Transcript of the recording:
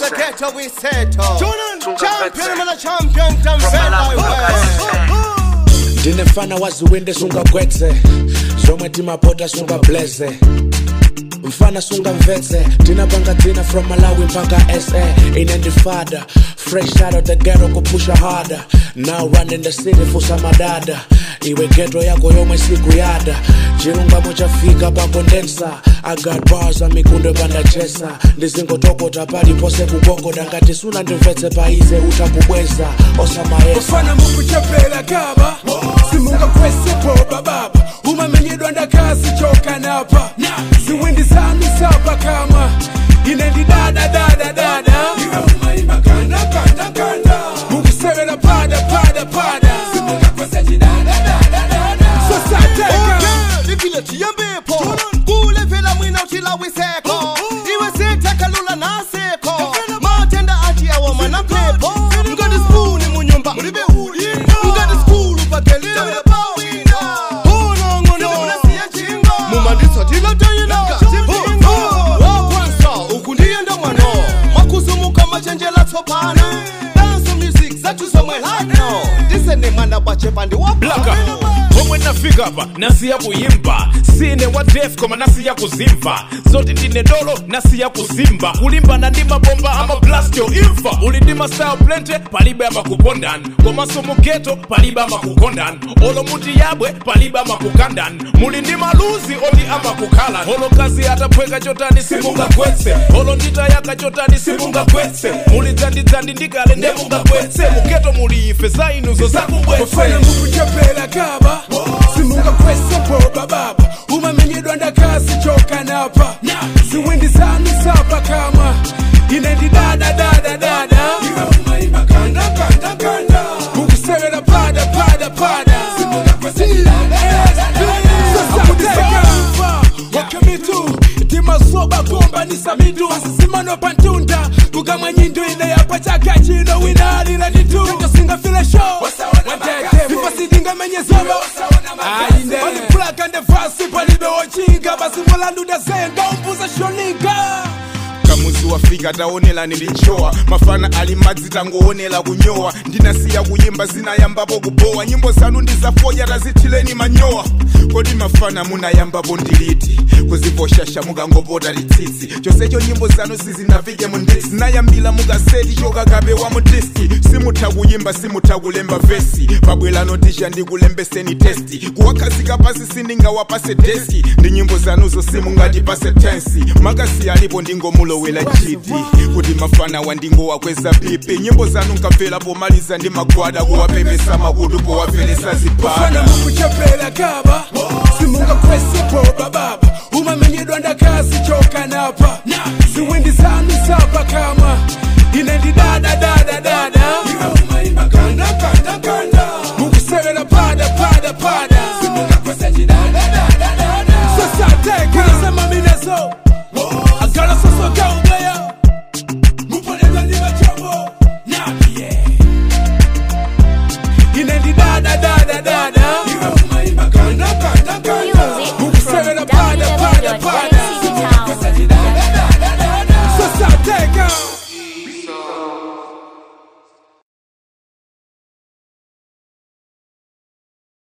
the ghetto we settle. Tunga Champion, Vetse. man, a champion, damn From fed Malawi, like ndine mfana waziwinde sungagwetse zomwe timapota sungableze mfana sungamvetse tinapanga dzina from malawi mpaka sa ine ndifada fresh out of the ghetto kupusha harder now running the city fusa madada iwe geto yako yomwe sikuyada chilungamo chafika pakondensa i got bars amikunde pandachesa ndizingotokota palipose kugogoda ngati suna ndimvetse paize utakubweza osamayesa kufana mukuchepela kaba simungakwesipo bababa umamenyedwa ndakasi chokanapa ziwindi zanu sapa kama ine ndidadadadadada mukusevela pada pada pada sosateka Livile tiyambepo kulevela mwina utila wiseko iwe sitakalula naseko matenda ati awa mana pepo ngati spuni munyumba mulibe uli ngati skulu pakelile mumanditsatila tayina wakwansa uku ndiyenda mwano mwakuzumuka machenjela tsopano dance music zathu zomwe hano ndisene mwana wachepa ndi blaka pomwe nafika apa nasiya kuyimba sine wa def koma nasiya kuzimva zoti ndine dolo nasiya kuzimba kulimbana ndi mabomba amablastyo imfa uli ndi mastyle plente palibe amakukondani komanso mugeto palibe amakukondani olo muti yabwe palibe amakukandani muli ndi maluzi oti amakukhala olo kazi ataphweka chotani simungagwetse olo nditayaka chotani simungagwetse muli dzandidzandi ndikale ndemungagwetse mugeto muli ife za inuzo zakugwetse kufana mukuchepela kaba simungakwesepo bababa umamenyedwa ndakasi chokanapa ziwindi zanu sapa kama ine ndidadadadadada mukusevela pada pada pada wakamitu timasoba kuombanisa mitu asisimano pantunda kukamwa nyindu ine yapa chaka chino winalila nditu singafile show ipasidinga menye zoba aine olipulaka ndevasi palibe wochinga basi molandu ndazenga umbuza shoninga kamuzi wafika taonela nilichowa mafana ali madzi tangoonela kunyowa ndinasiya kuyimba zinayambapo kubowa nyimbo zanu ndizafoya tazithileni manyowa kodi mafana munayambapo ndiliti kuzivoshasha mukangopota litsitsi chonsecho nyimbo zanu sizinafike mundisi zinayambila mukaseti chokakabe wa mudiski simutha kuyimba simutha kulemba vesi pabwelano tisha ndikulembeseni testi kuwakhazika pasi sindingawapase deski ndi nyimbo zanuzo simungatipase tensi makasi alipo ndingomulowela chiti kuti mafana wandingowakweza pipi nyimbo zanu nkabvela pomaliza ndi magwada kuwapepesa makutu powapelesa kufana zibhada mukuchepela kaba simungakwesepo